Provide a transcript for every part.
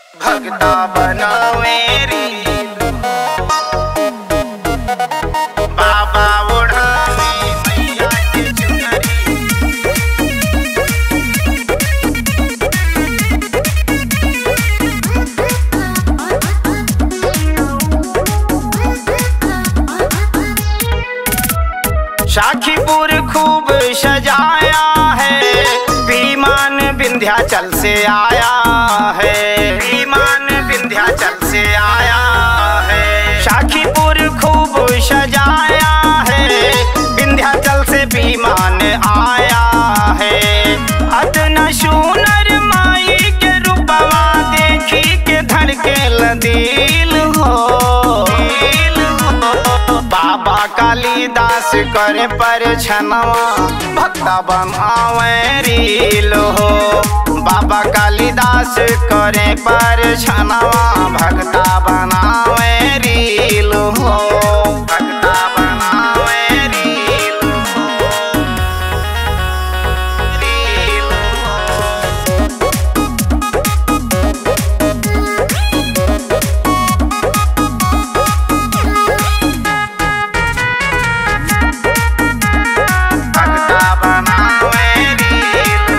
भगता बनावे रील बाबा ओढ़ावे मैया के चुनरी शाखीपुर खूब सजाया है विमान विंध्याचल से आया है विमान विंध्याचल से आया है शाखीपुर खूब सजाया है विंध्याचल से विमान आया है अदन सुनर माई के रूपवा देखी के धड़के दिल हो दिल हो बाबा कालिदास करे पर छनवा भक्ता बनावे रील हो बाबा कालिदास करे पर छनवा भक्ता बनावे रील हो भक्ता बनावे रील हो रील हो भगता बनावे रील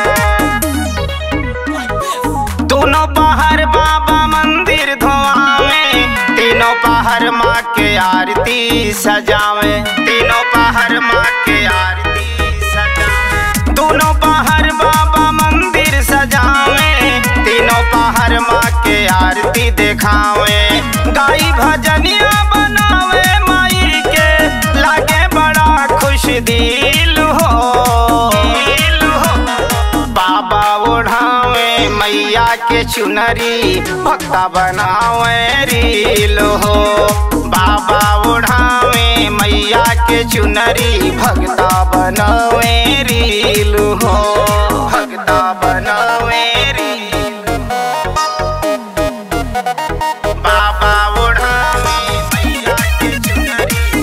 हो। दोनों पहर बाबा मंदिर धोआवे तीनों पहर माँ के आरती सजावे तीनों पहर माँ के आरती सजावे दोनों पहर बाबा मंदिर सजावे तीनों पहर माँ के आरती दिखावे गाई भजनिया बनावे माई के लागे बड़ा खुश दिल हो दिल हो बाबा ओढ़ावे मैया के चुनरी भक्ता बनावे रील हो बाबा ओढ़ावे मैया के चुनरी भक्ता बनावे रील हो भक्ता बनावे रील बाबा ओढ़ावे मैया के चुनरी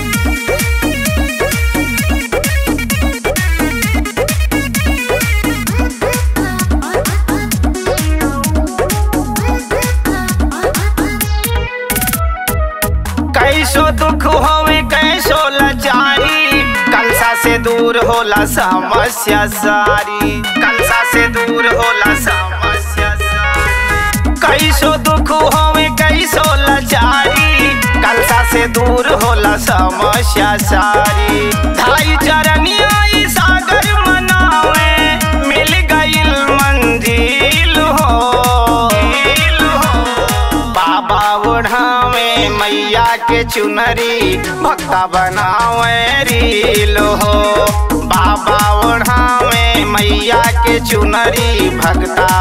कैसो दुख होवे कैसो लाचारी कलसा से दूर होला समस्या सारी कलसा से दूर होला समस्या सारी कैसो दुख होवे कैसो लाचारी कलसा से दूर होला समस्या सारी ढाई चरनिया ई सागर मनावे मिल गईल मंजिल हो दिल हो बाबा ओढ़ावे मैया के चुनरी भक्ता बनावे रील हो बाबा ओढ़ावे मैया के चुनरी भक्ता